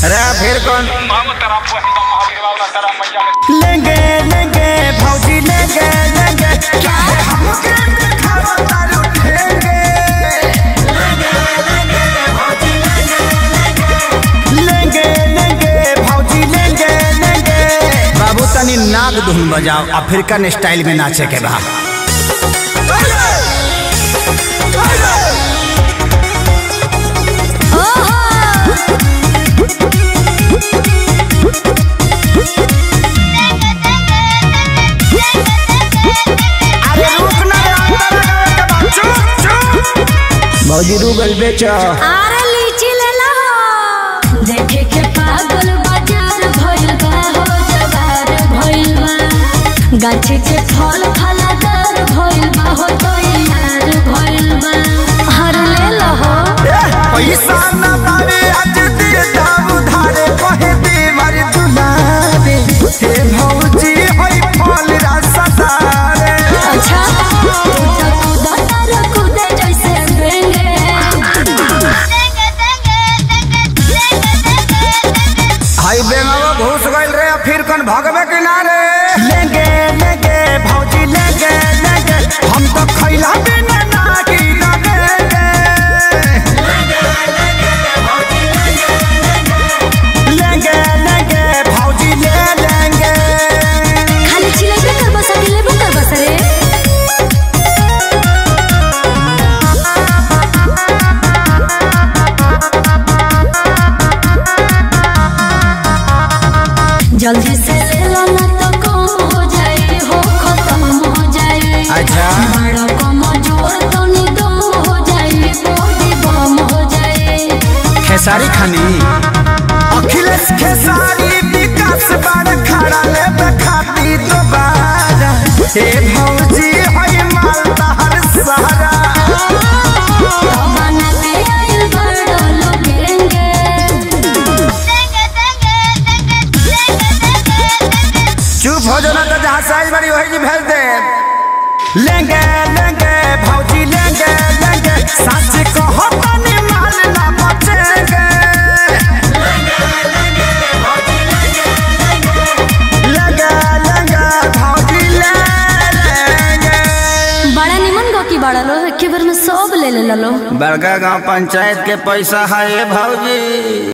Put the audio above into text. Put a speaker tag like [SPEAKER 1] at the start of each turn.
[SPEAKER 1] अरे फिर कौन
[SPEAKER 2] हम तेरा पहिला महावीर वाला तेरा मैया में
[SPEAKER 1] लेंगे लेंगे भौजी लेंगे लेंगे क्या है हमके दिखावा तारू ठेंगे लेंगे लेंगे भौजी लेंगे लेंगे बाबू तनी नाग धुन बजाओ अफ्रीकन स्टाइल में नाचे के बा अरे रुक ना रे, अंदर लगावे के बा। चुप चुप भौजी रूगल बेचो
[SPEAKER 3] आरे लीची ले ला देखे के पागल बाजार भइल बा हो जवार भइल बा गाछी के फल फलादार भइल बा हो तो यार भइल बा हर ले ला हो
[SPEAKER 1] पैसा न बारे आज दे दाम उधारे कहे दे मारे दुलारे हे भौजी होई फल रसदारे
[SPEAKER 3] अच्छा तू तो कूदा तारा कूदे जैसे बेंगे
[SPEAKER 1] हाई बेंगावा घुस गइल रे फिर कन भगवे किनारे लेंगे लेंगे भौजी लेंगे लेंगे हम तो खैला बिना ना की लगेंगे लेंगे लेंगे भौजी ले लेंगे
[SPEAKER 3] खाली चिलेबे कर बस अकेले कर बस रे जल्दी से ले लो ना तो कम हो जाए हो खत्म हो जाए
[SPEAKER 1] अच्छा
[SPEAKER 3] बड़ा कम जोर तो निदम हो जाए बॉडी बम हो जाए
[SPEAKER 1] खेसारी खानी अखिलेश खेसारी विकास बार खड़ा ले बखाती दोबारा हे भौजी होई माल तहर सहारा
[SPEAKER 3] बना के आइल बड़ा लोगेंगे
[SPEAKER 1] चुप हो जाना तो जहाँ से आई बड़ी वही जी भेज दे लेंगे लेंगे भौजी लेंगे लेंगे सच कहो तनी माल ना बचेंगे लेंगे लेंगे भौजी ले लेंगे
[SPEAKER 3] बड़ा निमन गो की बड़ा लो एक बार में सब ले ले लो
[SPEAKER 1] बड़का गांव पंचायत के पैसा है भौजी